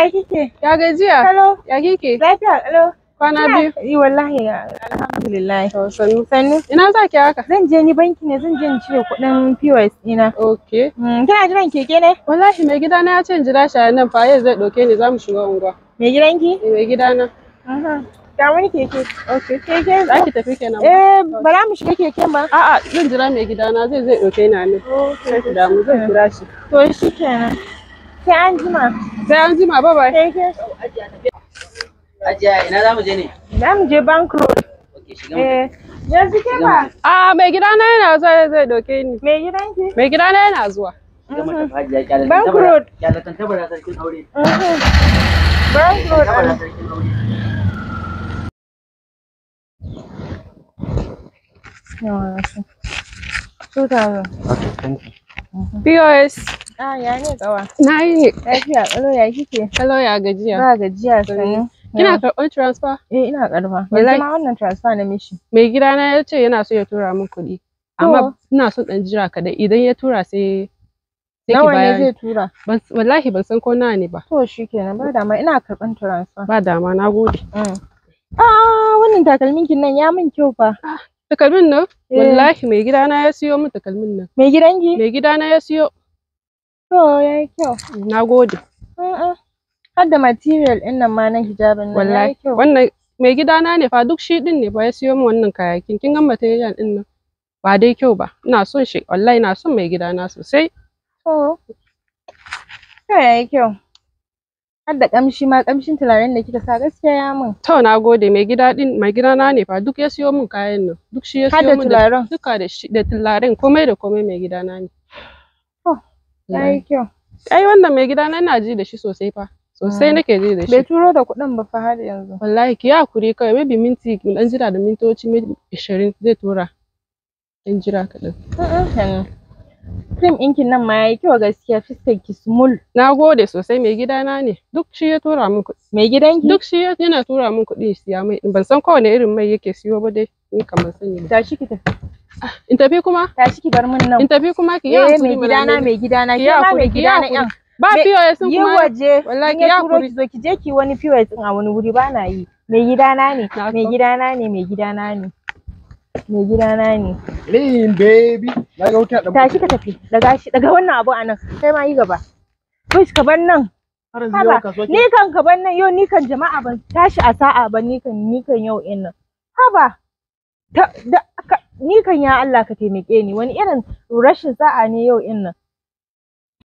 ya kike? Ya gajiya? Hello. Ya kike? Lafiya hello. Kwana biyu? Yi wallahi alhamdulillah. To sannu. Sannu. Ina za ki haka? Zan je ni banki ne zan je in cire kuɗin POS ɗina. Okay. Mm, Kina jiran keke ne? Wallahi mai gidana ya ce in jira shi a nan fa yau zai ɗauke ni za mu shiga unguwa. Me gidanki? Eh, Mai gidana. Mhm. Ga wani keke. Okay. Keke Za ki tafi kenan? Eh, ba za mu shiga keken ba. A'a zan jira mai gidana zai zai ɗauke ni a nan. Sai ki damu zan jira shi. To shi kenan. Sai an jima. Sai an jima bye bye. Keke. Hajiya ina za mu je ne? Za mu je bank road. Ok, shiga mu. Eh, yanzu ke ba. A mai gidana yana zuwa zai ɗauke ni. Me gidanki? Mai gidana yana zuwa. Shiga mu tafi hajiya kyalatan Bank tabara. road. Kyalatan tabara sarkin aure. Mhm. Bank road. Tabara sarkin aure. Yawa, shi. Two thousand. Ok, thank you. POS. Ah, ya ne kawa. Na yi ne. Lafiya, ƙalo ya kike? Hello ya gajiya. Ba gajiya sani. Kina karɓar transfer? Eh, ina karba. Wallahi. Yanzu ma wannan transfer na mishi. Mai gidana ya ce yana so ya tura min kuɗi. Amma ina son ɗan jira kaɗai idan ya tura sai sai ki Nawa ne bayar. zai tura? Ban- Wallahi ban san ko nawa ne ba. To shi kenan ba dama ina karɓan transfer. Ba dama na gode. Mm. Ah, wannan takalmin kin nan ya min kyau fa. Takalmin nan Eh. wallahi mai gidana ya siyo min takalmin nan. Mai gidanki? Mai gidana ya siyo. To yayi kyau. Na gode. Mm-mm. Har da material ɗin nan ma na hijabin nan Wallahi yayi kyau. wannan mai gidana ne fa duk shi din ne ba ya siyo min wannan kayakin. Kin ga material din nan ba dai kyau ba. Ina son shi wallahi ina son mai gidana sosai. To. To yayi kyau. Har da ƙamshi ma ƙamshin turaren da kika sa gaskiya ya min. To na gode mai gida din mai gidana ne fa duk ya siyo min kayan nan. Duk shi ya Har da siyo min da turaren. duka da shi da tularen komai da komai mai gidana ne. To, Yayi kyau. Ai wannan mai gidana ina ji da shi sosai fa. Sosai Mm. nake ji da Bai shi. turo da kuɗin ba fa har yanzu. Wallahi ki yi hakuri kawai maybe minti mu dan jira da mintoci maybe ishirin zai tura. Dan jira kaɗan. Mm-mm. Cream ɗinkin nan ma yayi kyau gaskiya fuskar ki smooth. Na gode sosai mai gidana ne. Duk shi ya tura min kuɗi. Mai gidanki? Duk shi ya- yana tura min kuɗi ya siya mai. Ban san kowane irin mai yake siyo ba dai. Ni kamar sani ba. Tashi ki tafi. In tafi kuma? Tashi ki bar min nan. In tafi kuma ki yi Eh hakuri mai mana gidana ne. mai gidana Ki ke yi ma mai hakuri, ki yi gidana hakuri. yan. Ba Me- POS sun Yi kuma. waje Wallahi in ki yi ya turo hakuri. ki zo ki je ki wani POS din a wani wuri ba na yi. Mai gidana ne, Na mai so. gidana ne, mai gidana ne. Mai gidana ne. Lean baby. Na ga wuta da Tashi ka tafi. Daga shi daga wannan abu a nan. Kai ma yi gaba. Wish ka bar nan. har yanzu Haba, yau kasuwa ke. ni kan ka bar nan yau ni kan jama'a ban tashi a sa'a ba ni kan ni kan yau in nan. Haba. Ta, da, ka, ni kan ya Allah ka taimake ni wani irin rashin sa'a ne yau in nan.